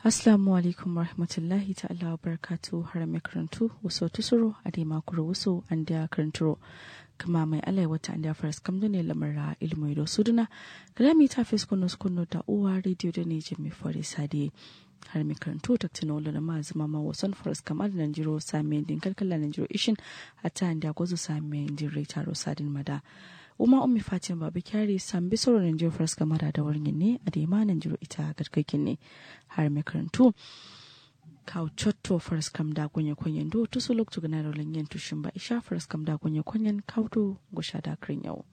Assalamu alaikum warahmatullahi ta'ala wa barakatu har mai karantu waso tusuro a dai makuru waso an da karanturo kama mai alai wata an da faras kamdo ne lamara ilmu da suduna kalami ta fes kuno kuno da uwa rediyo da ne jimi fari sadi har mai karantu ta tuna wala ma zama ma wasan faras kamar da jiro sami din kalkala nan jiro ishin hatta an da gwazo sami din rai taro sadin mada uma ummi fatima babu kyari sambi soro nan jiro faras kamar da wurin ne a dai ma nan jiro ita garkakin ne har mai karantu kaw cotto faras kam da gonya konyen do to so lokto gana rolen yen to shimba isha faras kam da gonya konyen kawdo go shada krin yau